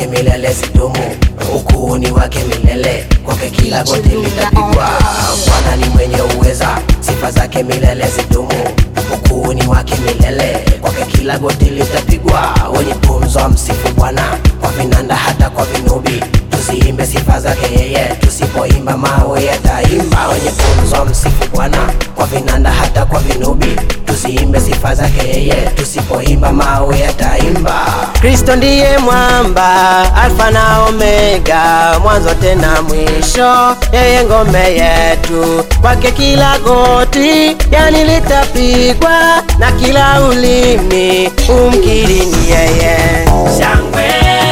milele zidumu, ukuu wake milele, kwake kila goti litapigwa. Bwana ni mwenye uweza, sifa zake milele zidumu, ukuu wake milele, kwake kila goti litapigwa. Wenye pumzi msifu Bwana kwa vinanda hata kwa vinubi, tuziimbe sifa zake yeye, tusipoimba mawe yataimba. Wenye pumzi msifu Bwana kwa vinanda hata kwa vinubi, tuziimbe sifa zake yeye, tusipoimba mawe yataimba. Kristo ndiye mwamba, Alfa na Omega, mwanzo tena mwisho, yeye ngome yetu. Kwake kila goti yani litapigwa, na kila ulimi umkiri ni yeye. Shangwe,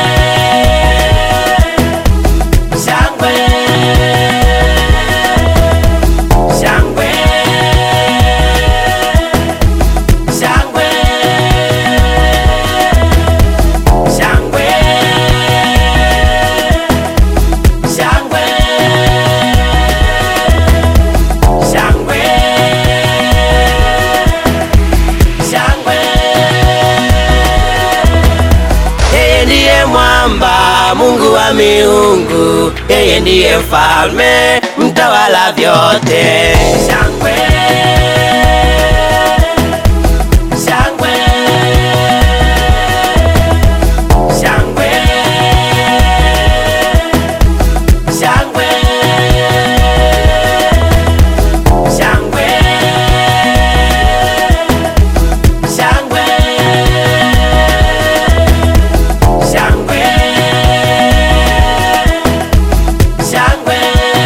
shangwe, shangwe, shangwe, shangwe, shangwe, shangwe, shangwe. Yeye ndiye mwamba, Mungu wa miungu, yeye ndiye mfalme, mtawala vyote. Shangwe, shangwe, shangwe, shangwe, shangwe, shangwe, shangwe, shangwe.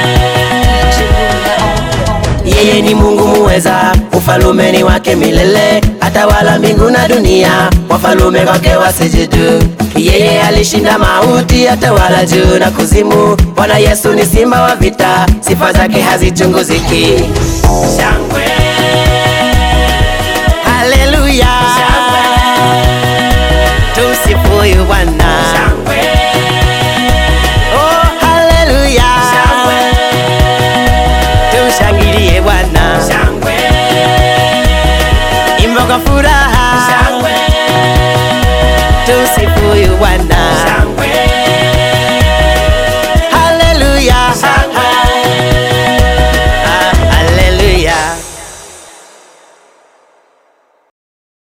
Yeye ni Mungu muweza, ufalume ni wake milele, atawala mbingu na dunia, wafalume kwake wasijudu. Yeye alishinda mauti, atawala juu na kuzimu. Bwana Yesu ni simba wa vita, sifa zake hazichunguziki. Shangwe, Haleluya, tumsifu huyu Bwana. shangwe, Oh, haleluya, tumshangilie Bwana, shangwe, imba kwa furaha, shangwe, tumsifu huyu Bwana. shangwe,